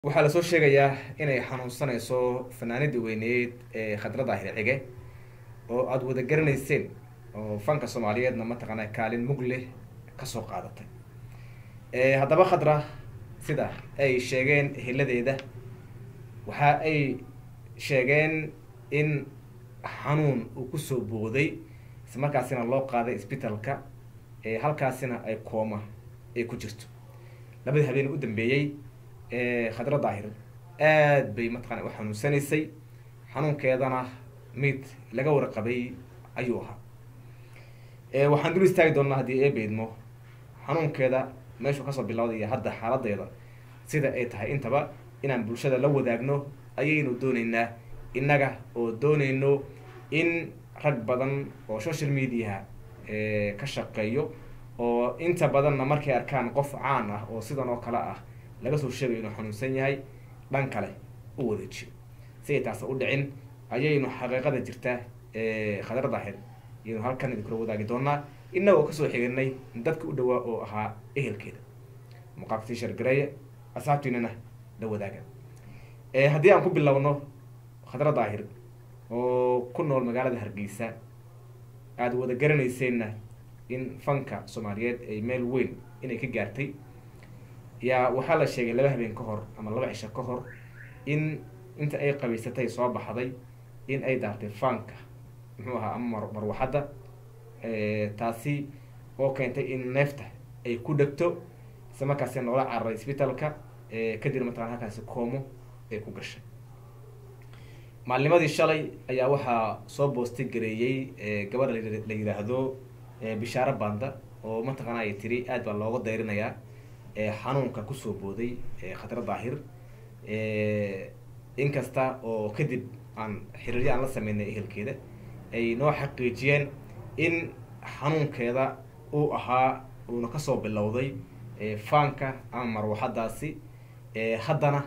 waxaa lasoo sheegayaa inay xanuunsanayso fanaanadii weyneyd ee khadra daahir cige oo aada wada garanayseen oo fanka soomaaliyeedna mataqaana kaalin mug leh kasoo qaadatay haddaba khadra sida ay sheegeen heladeeda waxa ay sheegeen in xanuun uu kusoo booday islamarkaasina loo qaaday isbitalka halkaasina ay kooma ay ku jirto labadii habeen u dambeeyey khadra daahir aad bay mataqana u xanuunsanaysay xanuunkeedana mid laga warqabay ayuu ahaa waxaan dul istaagi doonaa haddii ee beydmo xanuunkeeda meeshuu kasoo bilowday iyo hadda xaaladeeda sida ay tahay intaba inaan bulshada la wadaagno ayaynu dooneynaa innaga oo dooneyno in rag badan oo social mediaha ka shaqeeyo oo inta badanna markay arkaan qof caan ah oo sidan oo kale ah laga soo sheegayo inuu xanuunsan yahay dhan kale u wareejiyo si ay taas u dhicin ayaynu xaqiiqada jirta khadra daahir ayaynu halkan idinkula wadaagi doonaa inagoo kasoo xiganay dadka u dhawaa oo ahaa ehelkeeda muuqaalka tishar gareeye asxaabtiinana la wadaaga haddii aan ku bilowno khadra daahir oo ku nool magaalada hargeysa aada wada garanayseenna in fanka soomaaliyeed ay meel weyn inay ka gaartay yaa waxaa la sheegay laba habeen ka hor ama laba cisho ka hor in inta ay qabaysatay soo baxday in ay daartay fanka muxuu ahaa ama marwaxadda taasi oo keentay in neefta ay ku dhegto isla markaasi noola cararay isbitalka kadib mataqana halkaasi koomo ay ku gashay maalnimadii shalay ayaa waxaa soo boostay gareeyey gabadha la yidhaahdo bishaaro banda oo mataqaana ay tiri aad baa looga dayrinayaa xanuunka kusoo booday khadra daahir inkasta oo kadib aan xiriiryo aan la sameynay ehelkeeda ay noo xaqiijiyeen in xanuunkeeda uu ahaa uuna kasoo bilowday faanka ama marwaxadaasi haddana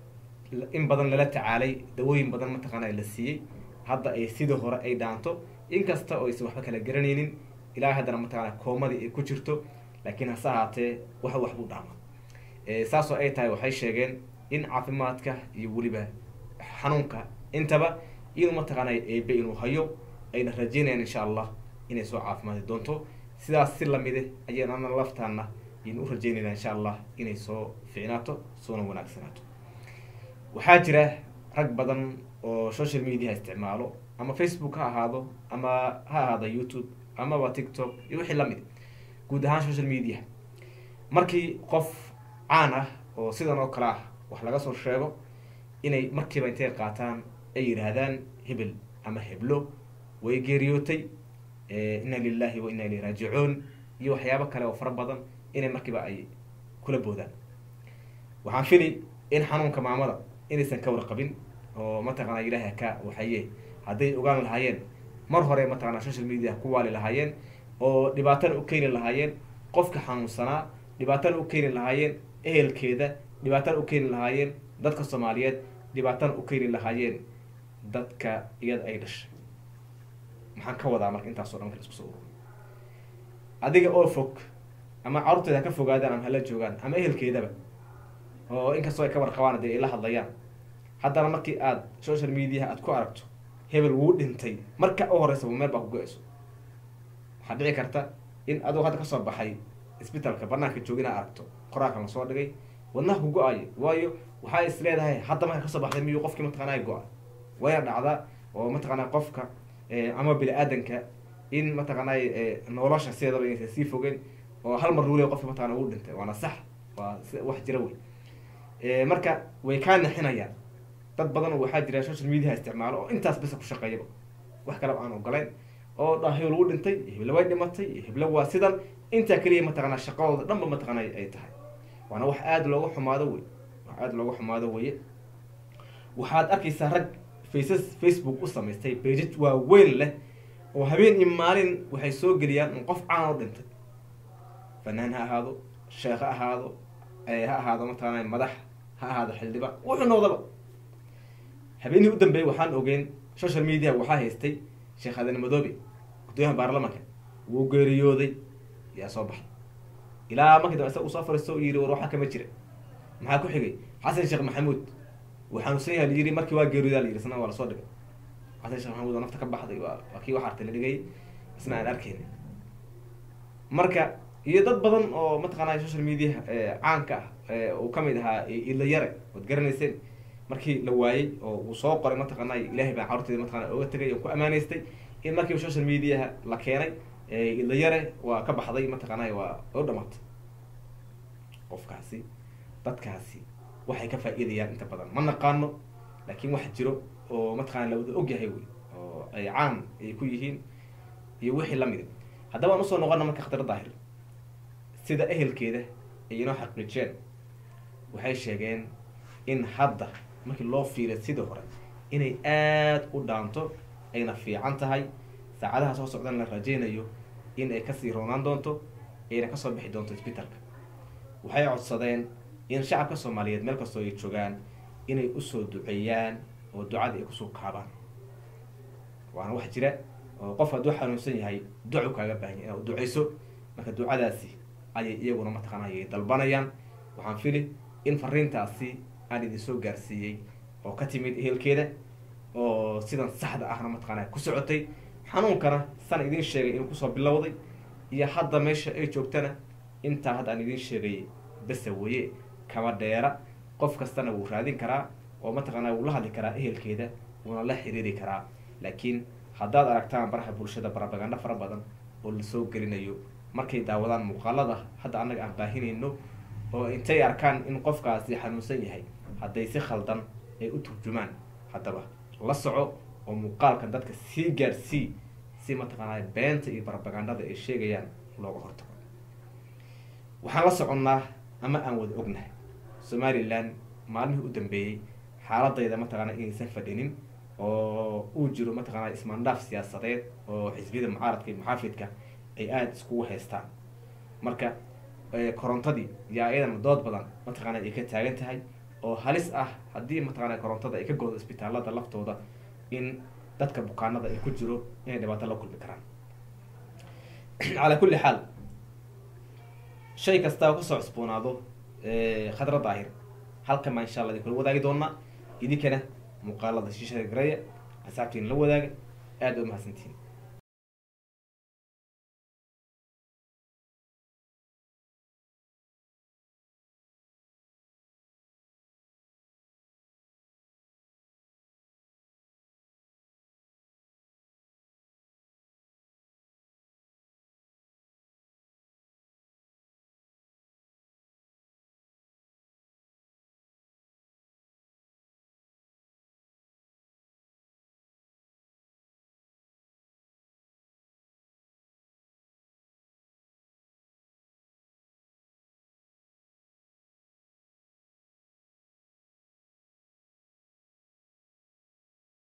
in badan lala tacaalay dawooyin badan mataqaana la siiyey hadda ay sidii hore ay dhaanto inkasta oo aysan waxba kala garanaynin ilaa haddana mataqaana koomadii ay ku jirto laakiin hase ahaatee wax wax buu dhaama saasoo ay tahay waxay sheegeen in caafimaadka iyo weliba xanuunka intaba inuu mataqaana eebe inuu hayo ayna rajeynayaan insha allah inay soo caafimaadi doonto sidaas si lamide ayaan laftaana aynu u rajeynayna insha allah inay soo ficnaato soona wanaagsanaato waxaa jira rag badan oo social media isticmaalo ama facebook ha ahaado ama ha ahaado youtube amaba tiktok iyo wixii lamid guud ahaan social media markii qof caan ah oo sidan oo kale ah wax laga soo sheego inay markiiba intay qaataan ay yidhaahdaan hebel ama heblo way geeriyootay inna lilahi wa inna ilayhi raajicuun iyo waxyaabo kale oo fara badan inay markiiba ay kula boodaan waxaan fili in xanuunka maamada inaysan ka warqabin oo mataqaana ilaaha ka waxaye hadday ogaan lahaayeen mar hore mataqana social media ku waali lahaayeen oo dhibaatana u keeni lahaayeen qofka xanuunsanaa dhibaatana u keeni lahaayeen ehelkeeda dhibaatana u keeni lahaayeen dadka soomaaliyeed dhibaatana u keeni lahaayeen dadka iyada ay dhashay maxaan ka wadaa marka intaasoo dhan marka isku soo ururi adiga oo fog ama carruurteeda ha ka fogaadaan ama hala joogaan ama ehelkeedaba oo inkastoo ay ka warqabaan dee ay la hadlayaan haddana markii aada social mediaha aada ku aragto hebel wuu dhintay marka u horeysaba meel baa ku go-ayso waxaa dhici karta in aduu hadda kasoo baxay isbitalka banaanka joogin aa aragto qoraalkan lasoo dhigay wadnaha ku go-ayo waayo waxaa is leedahay hadda marka kasoo baxday miyuu qofkii mataqana go-a wayna dhacdaa oo mataqaana qofka ama bini aadanka in mataqaana nolosha sideedaba inaysan sii fogeen oo hal mar luule qofki mataqana wuu dhintay waana sax waa wax jira wey marka way kaa nixinayaan dad badan waxaa jira social mediaha isticmaalo oo intaas bisa ku shaqeeyaba wax kaleba aan ogolayn oo dha hebel wuu dhintay hebla way dhimatay hebla waa sidan intaa keliya mataqaana shaqadooda dhanba mataqaana ay tahay waana wax aada looga xumaado wey wax aada looga xumaado weye waxaad arkaysaa rag faces facebook u samaystay bejaj waaweyn leh oo habeen iyo maalin waxay soo geliyaan in qof caan oo dhintay fanaan ha ahaado sheekh ha ahaado ha ahaado mataqaana madax ha ahaado xildhibaan wuxuu noqdaba habeenihii u dambeeyay waxaan ogeyn social media waxaa haystay sheekh adan madoobe gudooyaha baarlamanka wuu geeriyooday yaa soo baxay ilaa markii dambe isaga usoo fariisto yiri war waxaa kama jira maxaa ku xigay xasan sheekh maxamuud wuu xanuunsan yaha layiri markii waa geeriyoodaa layiri isna waa lasoo dhigay xasan sheekh maxamuud oo nafta ka baxday waa waa kii wax artay la dhigay isna aan arkaynin marka iyo dad badan oo mataqaanaa social media caanka ah uu kamid ahaa ila yare ood garanayseen markii la waayey oo uu soo qoray mataqaanaa ilaahay baan carurteeda mataqana oga tegay oo ku amaaneystay in markiiba social mediaha la keenay ila yare waa ka baxday mataqaanaa waa u dhamaatay qofkaasi dadkaasi waxay ka faa-iidayaan inta badan ma naqaano laakiin wax jiro oo mataqana la wada ogyahay wey oo ay caan ay ku yihiin iyo wixii lamid haddaba aan usoo noqona marka khatar daahir sida ehelkeeda ay inoo xaqiijeen waxay sheegeen in hadda markii loo fiiriya sidii hore inay aada u dhaanto ayna fiican tahay saacadaha soo socdan la rajeynayo in ay kasii roonaan doonto ayna kasoo bixi doonto isbitalka waxay codsadeen in shacabka soomaaliyeed meel kastoo ay joogaan inay usoo duceeyaan oo ducada ay kusoo kaabaan waana wax jira oo qof hadduu xanuunsan yahay duco kaaga baahanya inaad duceyso marka ducadaasi ayay iyaguna mataqaana ayay dalbanayaan waxaan fili in fariintaasi aan idin soo gaarsiiyey oo ka timid ehelkeeda oo sidan saxda ahna mataqaana ku socotay xanuunkana san idiin sheegay inuu kusoo bilowday iyo hadda meesha ay joogtana intaa hadda aan idiin sheegay bese weye kama dheera qof kastana wuu raadin karaa oo mataqaana wuu la hadli karaa ehelkeeda wuuna la xiriiri karaa laakiin haddaad aragtaan baraha bulshada barabagandho fara badan oo lasoo gelinayo markay daawadaan muuqaalada hadda annaga aan baahinayno oo intay arkaan in qofkaasi xanuunsan yahay hadday si khaldan ay u turjumaan haddaba la soco oo muuqaalkan dadka sii gaarsii si mataqaanaa beenta iyo barabagandhada ay sheegayaan looga hortago waxaan la soconnaa ama aan wada ognahay somalilan maalmihii u dambeeyey xaaladayda mataqaana inaysan fadhinin oo uu jiro mataqaana ismaandhaaf siyaasadeed oo xisbiyada mucaaradka iyo muxaafidka ay aada iskugu haystaan marka korontadii yaa iyadana dood badan mataqaana ay ka taagan tahay oo halis ah haddii mataqaana korontada ay ka goodo isbitaalada laftooda in dadka bukaanada ay ku jiro inay dhibaato la kulmi karaan calaa kulli xaal shay kastaa kasoo cusboonaado khadra daahir halkan baa insha alla idin kula wadaagi doonaa idinkana muuqaalada shiishada gareeya asaabtiin la wadaaga aada u mahadsantihiin